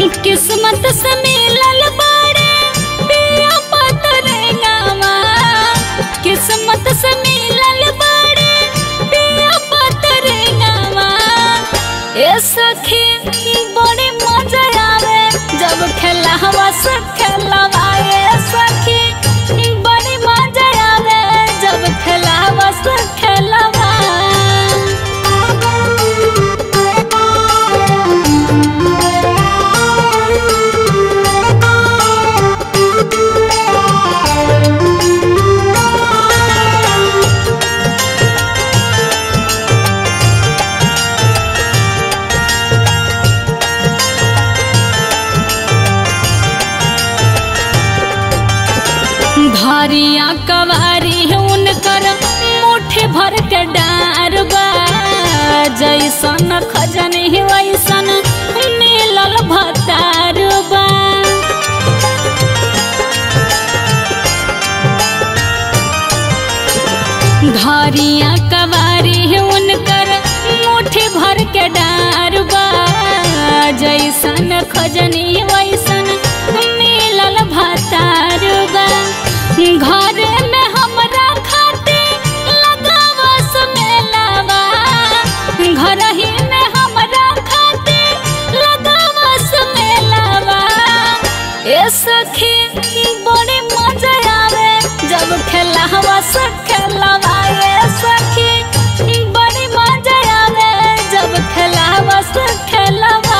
किस्मत से मिलल बाड़े पिया पतरे गावा किस्मत से मिलल बाड़े पिया पतरे गावा ए सखी बड़ी मजा आवे जब खेला हवा से खेलवा ए सखी बड़ी मजा आवे जब खेला हवा से खेलवा धरिया कवारी उनकर मुट्ठी भर के डारबा जैसन खजन ही वैसन मिलल भतारबा धरिया कवारी उनकर मुट्ठी भर के डारबा जैसन खजनी वैसन मिलल भतारबा घर में हमरा खाते लगावा सुमेलावा घर ही में हमरा खाते लगावा सुमेलावा ए सखी बड़ी मजा आवे जब खेला हवा से खेलवा ए सखी बड़ी मजा आवे जब खेला हवा से खेलवा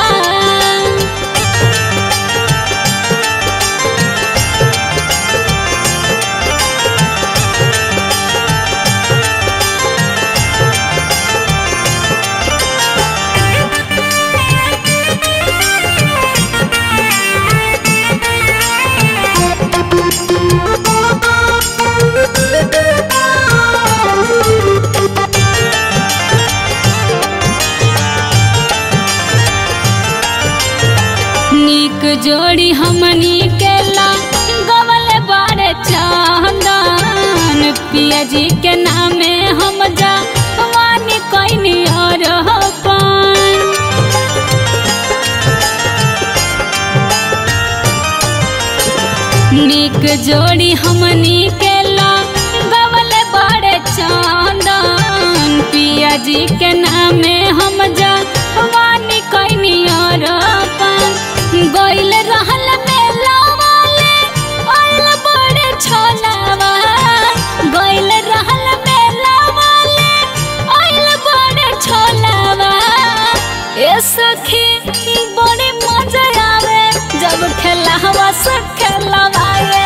नीक जोड़ी हमनी केला गवल बारे चंदन पिया जी के नामे हम जा वानी कोई और पान नीक जोड़ी हमनी केला गवल बारे चंदन पिया जी के नामे हम जा वानी कोई और पान गइल रहल मेला वाले आइल बड़े छोलावा गइल रहल मेला वाले आइल बड़े छोलावा ए सखी बड़ी मजा आवे जब खेला हवा से खेलवा ए